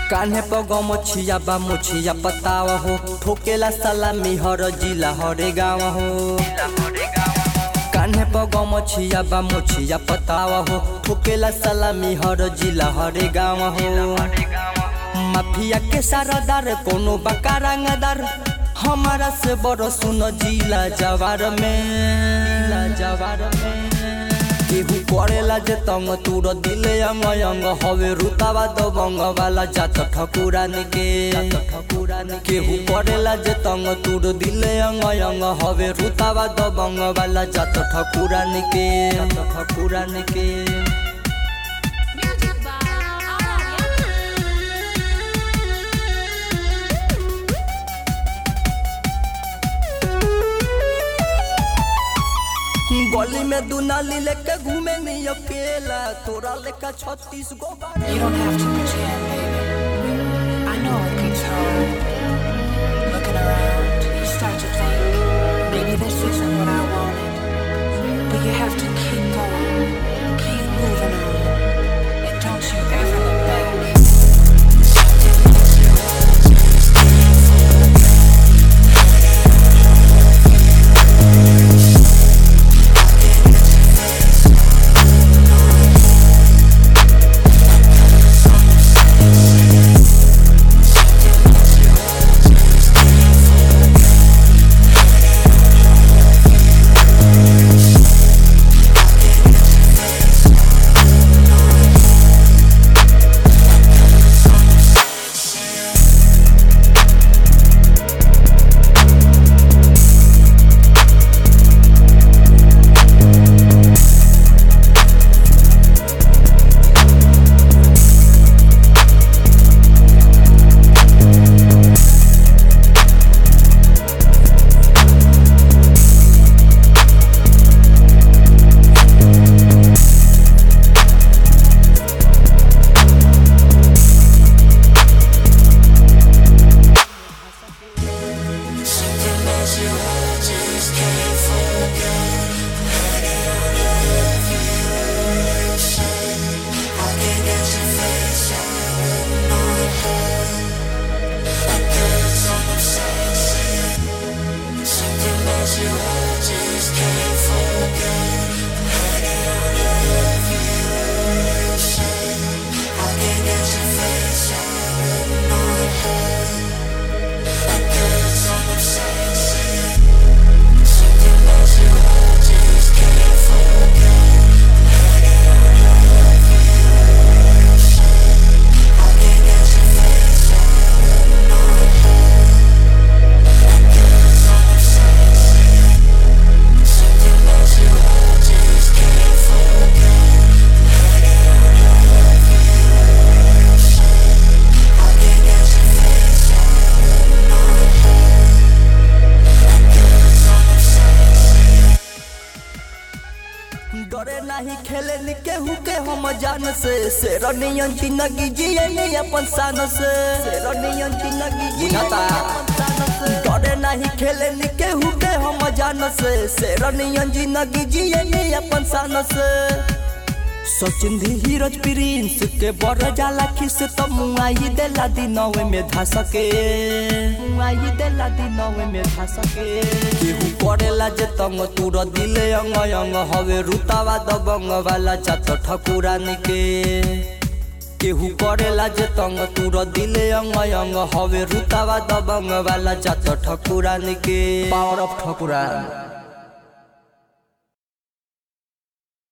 कान्हे पग मछिया बा मुछिया पताव हो ठोकेला सलामी हर जिला हरे गाँव हो कान्हे पग मछिया बा मुछिया पताव हो ठोकेला सलामी हर जिला हरे गाँव हो माफिया के सारादार कोनो बका रंगदार हमारा से बड़ सुन जिला जवार में जवार में केहू करेला जे तंग तूर दिले अंग अंग हवे रुतावा दबंग वाला जात ठकुरान के केहू करेला जे तंग तूर दिले अंग अंग हवे रुतावा दबंग वाला जात ठकुरान के ठकुरान के Music by Arya. गली में दुनाली लेके घूमे नहीं अकेला तोरा लेका छत्तीस गो बारे You don't have to pretend, baby. I know it gets hard. Looking around, you start to think, maybe this isn't what I wanted. But you have to keep going, keep moving on. And don't you ever look back. डरे नहीं खेले नि केहू के हम जान से शेरनियन जिंदगी जिए नहीं अपन शान से शेरनियन जिंदगी जिए डरे नहीं खेले नि केहू के हम जान से शेरनियन जिंदगी जिए नहीं अपन शान से सचिन धीरज प्रिंस के बड़ जाला खिस तो मुआई देला दिनवे में धा सके मुआई देला दिनवे में धा सके केहू करेला जे तंग तूर दिले अंग अंग हवे रुतावा दबंग वाला जात ठकुरान के केहू करेला जे तंग तूर दिले अंग अंग हवे रुतावा दबंग वाला जात ठकुरान के पावर ऑफ ठकुरान